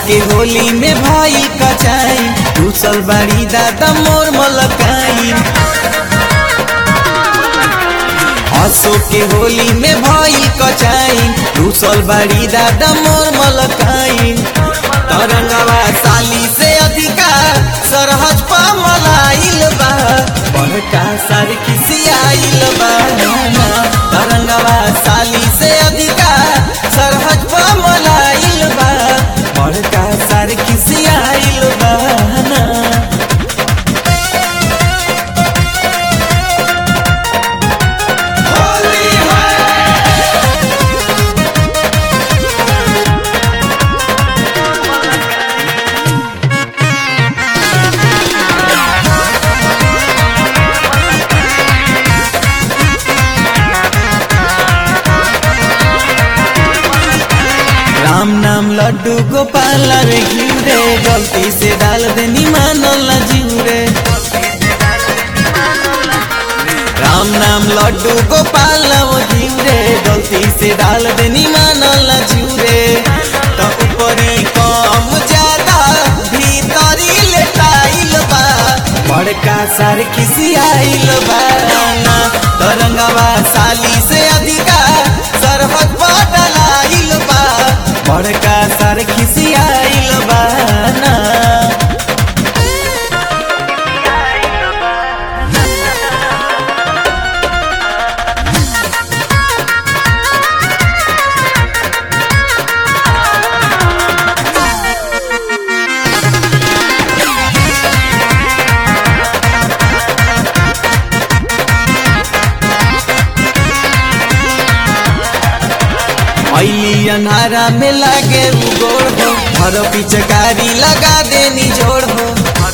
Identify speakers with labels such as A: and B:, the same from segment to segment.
A: के होली में भाई कचाई दूसल बाड़ी दादा मोर मलकाई आसो के होली में भाई कचाई दूसल बाड़ी दादा मोर मलकाई तरंगवा साली से अधिका सरहज पा मलाइल बा बड़का सर खिसियाइल बा तरंगवा साली से अधिका सरहज पा मलाइल बा बड़का सर खिसियाइल बा ना राम नाम लड्डू गोपाल रे घिउ रे गलती से डाल देनी मानल ना जीव रे राम नाम लड्डू गोपाल वो घिउ रे गलती से डाल देनी मानल ना जीव रे तो ऊपरी कम ज्यादा भीतरी लेटाइल बा बड़का सार खिसियाइल बा ना तरंगवा साली से अधिका सरहद बदलाइल बा बड़का सर खिसियाइल बा ना ऐली अन्हारा में लागे उगोड़ हो हर पिचकारी लगा देनी जोड़ हो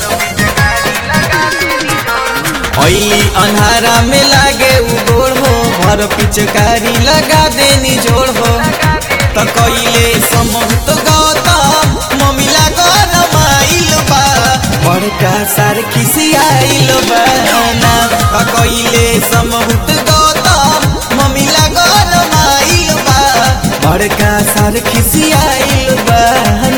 A: ऐली अन्हारा में लागे उगोड़ हो हर पिचकारी लगा देनी जोड़ हो तो कैले समूह गौतम ममिला गरमाइल बा बड़का सार खिसियाइल बा ना तो कैले समूह गौतम ममिला गरमाइल बा बड़का सार खिसियाइल बा